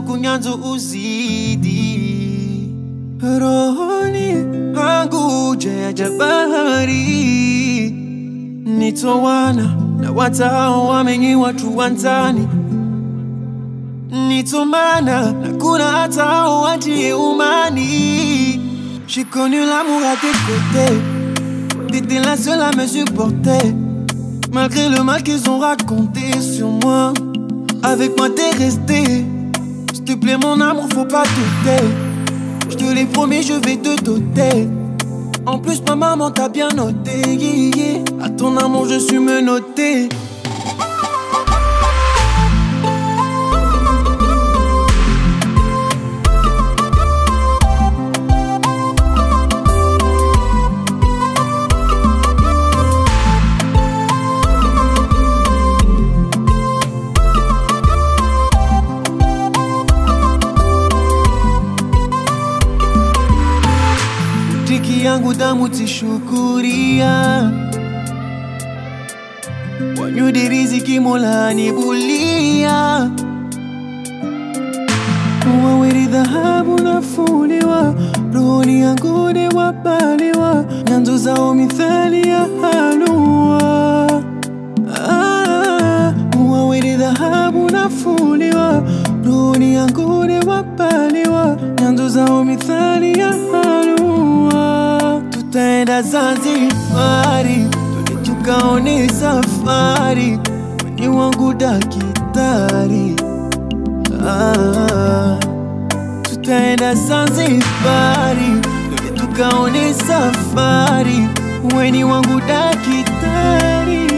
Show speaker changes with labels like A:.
A: kunyanzo uzidi rohoni hangu jaja bahari nitowana na watao wamenyi watu wanzani nitomana na kuna hata hao watie umani J'ai connu l'amour à tes côtés T'étais la seule à me supporter Malgré le mal qu'ils ont raconté sur moi Avec moi t'es resté S'il te plaît mon amour faut pas douter Je te l'ai promis je vais te doter En plus ma maman t'a bien noté yeah, yeah. À ton amour je suis menotté Tiki yangu damu tishukuria wanyudi riziki mola anibulia waweri dhahabu nafuliwa rohoni yangu ni wabaliwa nyanzo zao mithali ya halua ah, waweri dhahabu nafuliwa rohoni yangu ni wabaliwa nyanzo zao mithali ya halua tutaenda Zanzibari twende tukaone safari weni wangu dakitari ah, tutaenda Zanzibari twende tukaone safari weni wangu dakitari